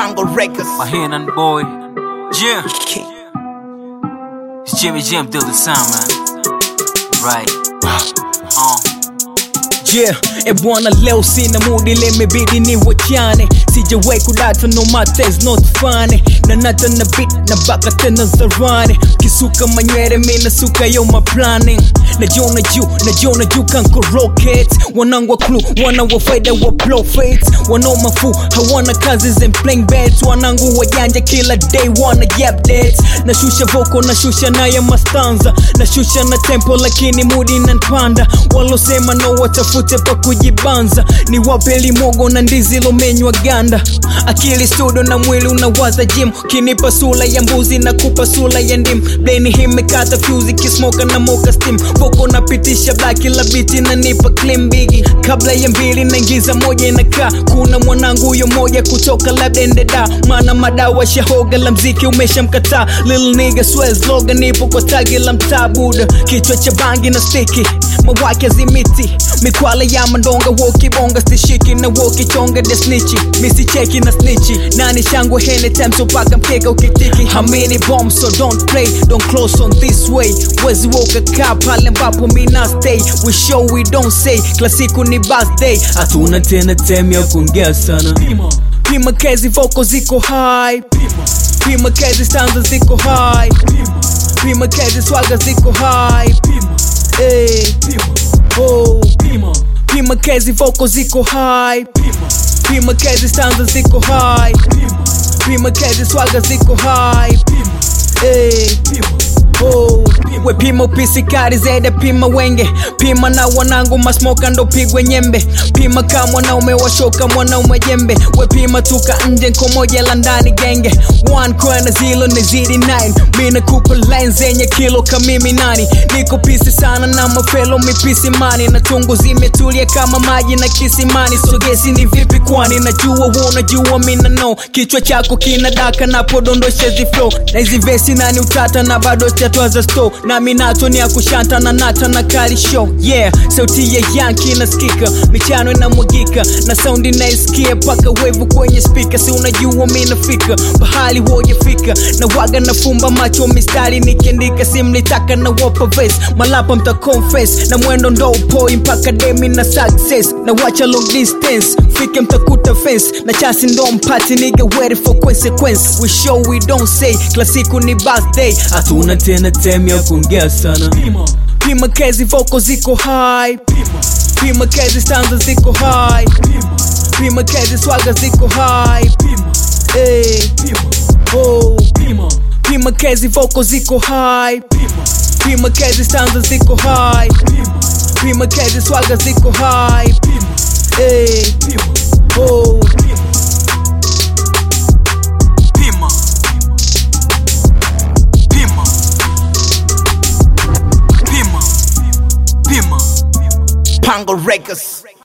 Pango Records. My hand on the boy. Yeah. It's Jimmy Jim through the sound, man. Right. Uh. Yeah, e bwana leo sina mudi limebidi ni wachane sijawai kudata no matter is not funny na nata na beat na baka tena zarani kisuka manywele mina suka yo my planning najiona juu najiona juu kanko rocket wanangu wa clue wana wa faida wa profits wanao mafu hawana kazi and playing bets wanangu wajanja kila day wana yap dates nashusha voko nashusha naye mastanza nashusha na tempo lakini mudi nanpanda walosema no watafute pa kujibanza ni wapeli mogo na ndizi lomenywa ganda akili studio na mwili unawaza jim kinipa sula ya mbuzi na kupa sula ya ndim bleni himekata fuse kismoka na moka steam voko napitisha baki la biti na nipa clean bigi kabla ya mbili naingiza moja inakaa kuna mwanangu huyo moja kutoka labda endeda maana madawa shahoga la mziki umeshamkataa lil nigga swears loga nipo kwa tagi la mtaa buda kichwa cha bangi na stiki mawake zimiti mikwala ya mandonga wokibonga stishiki na wokichonga desnichi misicheki na snichi nani shangwe hene temso paka mkeka ukitiki hamini bomb so don't play don't close on this way wezi woka kaa pale ambapo mina stay we show we don't say klasiku ni birthday hatuna tena tem ya kuongea sana pima kezi voko ziko high pima kezi stanza ziko high pima kezi swaga ziko high hey. oh. pima kezi voko ziko high pima kezi stanza ziko high pima kezi swaga ziko high hey. oh. we pima upisi kari zede pima wenge pima na wanangu masmoka ndo pigwe nyembe pima ka mwanaume washoka mwanaume jembe we pima tuka nje nkomoja la ndani genge one kwana zilo ni zidi 9 mina kupa line zenye kilo kamimi nani niko pisi sana na mafelo mipisi mani na tungu zimetulia kama maji na kisimani sogesi ni vipi kwani najua unajua mina no kichwa chako kina daka napodondosha ziflo na hizi vesi nani utata na bado chatwaza sto na minato ni ya kushanta na nata na kali show yeah sauti ya yanki nasikika michano inamwagika na saundi naisikia paka wevu kwenye spika si unajua minafika bahali wojafika na waga nafumba macho mistari nikiandika simlitaka na wapa ves malapa mta confess na mwendo ndo upoi mpaka demi na success na wacha long distance fike mtakuta fence na chasi ndo mpati niga ready for consequence we show we don't say klasiku ni birthday hatuna tena tem ya kuongea sana pima kezi voko ziko high pima kezi stanza ziko high pima kezi swaga ziko high hey. oh. pima kezi voko ziko high pima kezi stanza ziko high pima kezi swaga ziko high hey. oh. Pima. Pima. Pima. Pima. Pango Records.